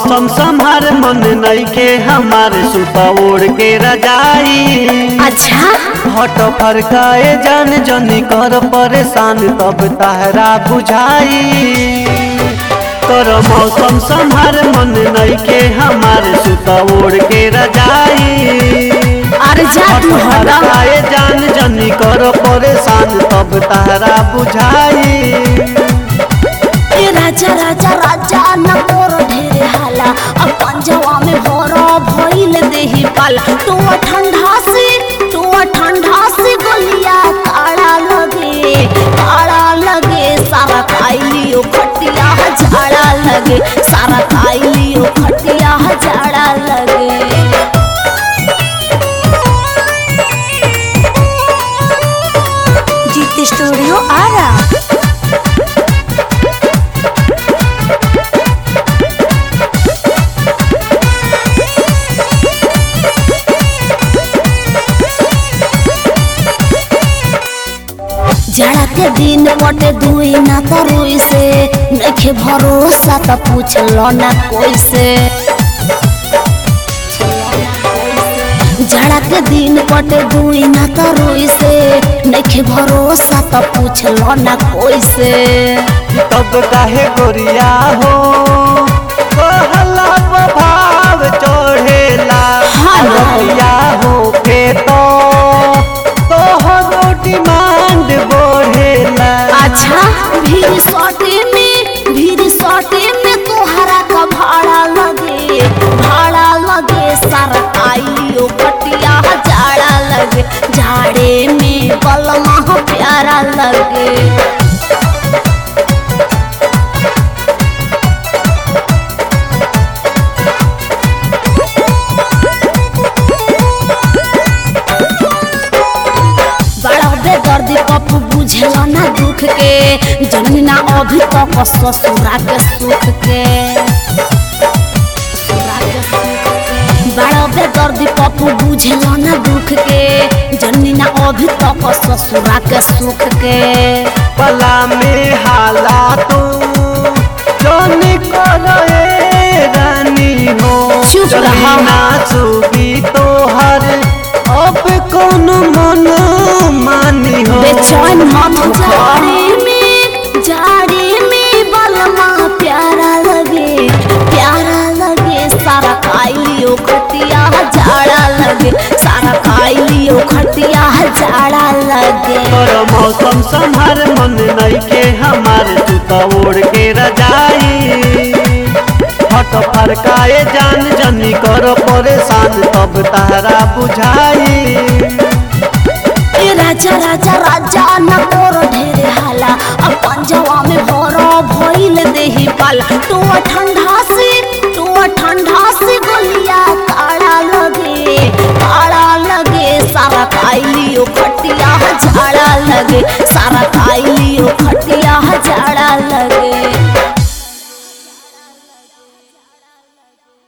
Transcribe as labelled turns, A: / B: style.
A: मौसम संभार मन नइखे हमारे सुता ओढ़ के रजाई
B: अच्छा
A: हट फरकाए जान जनी कर परेशान तब तहरा बुझाई कर मौसम संभार मन नइखे हमारे सुता ओढ़ के रजाई
B: अरे जा
A: हट
B: तू हटा
A: फरकाए जान जनी कर परेशान तब तहरा बुझाई
B: ए राजा राजा राजा न तोर ढेरे हाला अब पंजवा में भरो भइल देही पाला तू ठंडा से तू ठंडा से गोलिया काड़ा लगे काड़ा लगे सारा खाइलियो खटिया झाड़ा लगे सारा खाइलियो खटिया झाड़ा लगे जीत स्टूडियो आ रहा जड़ा के दिन बटे दुई ना तरुई से नखे भरोसा त पूछ लो ना कोई से जड़ा के दिन बटे दुई ना तरुई से नखे भरोसा त पूछ लो ना कोई से
A: तब काहे गोरिया हो कहला भाव चढ़ेला
B: हाँ ना।
A: गोरिया हो के तो तोहरो डिमांड बढ़ेला
B: अच्छा भीड़ सटे में भीड़ सटे में तोहरा का भाड़ा लगे भाड़ा लगे सारा आइलियो कटिया जाड़ा लगे झाड़े में बलमा प्यारा लगे बड़ा बेदर्दी पप्पू बुझेला ना दुख के जननी ना अभी तक ससुरा के सुख के ससुरा के सुख के। बड़ा बेदर्दी पप्पू बुझेला ना दुख के जननी ना अभी तक ससुरा के सुख के
A: पला में हाला तू जौन करे रानी हो
B: चुप
A: चली
B: रहा।
A: ना चुगी तोहर अब कौन मन मानी हो
B: बेचैन मत हो जाड़े में जाड़े में बलमा प्यारा लगे प्यारा लगे सारा खाई लियो खटिया जाड़ा लगे सारा खाई लियो खटिया जाड़ा लगे
A: और मौसम संभार मन नइखे हमार तू तो ओढ़ के रजाई हट फरकाए जान जनी कर परेशान तब तहरा बुझाई
B: ए राजा राजा राजा न तोर ढेरे हाला अब पंजवा में भरो भइल देही पाला तू ठंडा से तू ठंडा से गोलिया काड़ा लगे काड़ा लगे सारा खाइलियो खटिया झाड़ा लगे सारा खाइलियो खटिया झाड़ा